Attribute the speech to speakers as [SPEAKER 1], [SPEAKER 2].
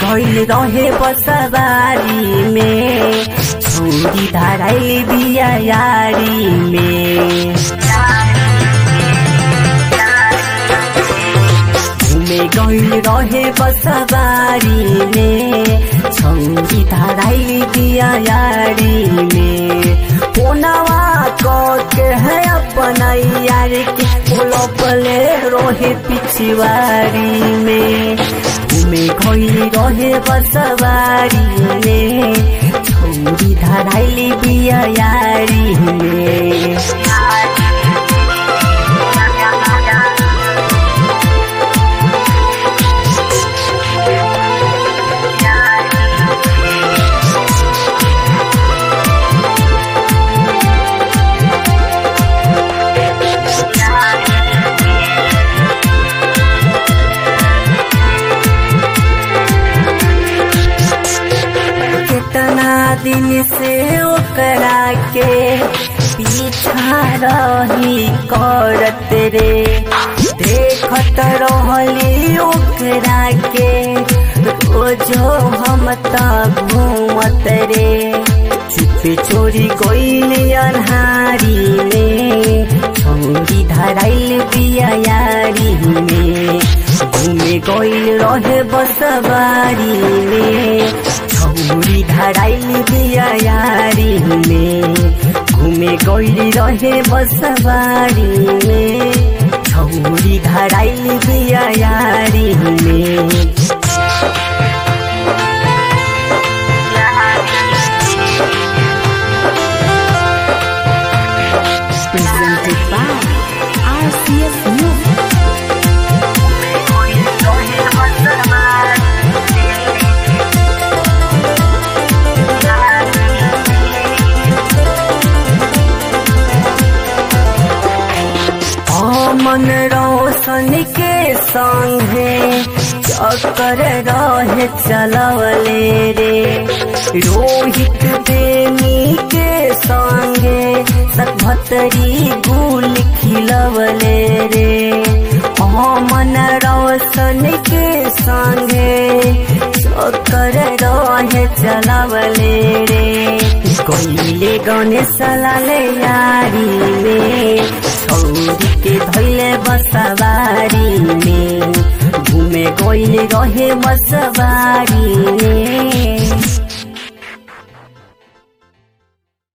[SPEAKER 1] गइल रहे बसवारी में छौरी धराइल बिया यारी में घुमे गइल रहे बसवारी में छौरी धराइल बिया यारी में पोनवा के है अपना यार के बोलो पले रोहे पिछवारी में घुमे गइल रहे बसवारी में छौरी धराइल बिया यारी में कितना दिन से ओकरा के पीछा रही करत रे देखत रहली ओकरा के रोजो हम त घूमत रे चुपे चोरी गइल अन्हारी में छौरी धराइल बिया यारी में घूमे गइल रहे बसवारी में छौरी धराइल बिया यारी में घूमे गइल रहे बसवारी में छौरी धराइल बिया यारी में
[SPEAKER 2] Presented by RCS Music.
[SPEAKER 1] मन रोशन के संगे चक्कर रहे चलवले रे रोहित प्रेमी के संगे सतभतरी गुल खिलवले रे मन रोशन के संगे चक्कर रहे चलवले रे कोइले गणेश लाले यारी में छौरी के धैले बसवारी में घुमे गइले रहे बसवारी में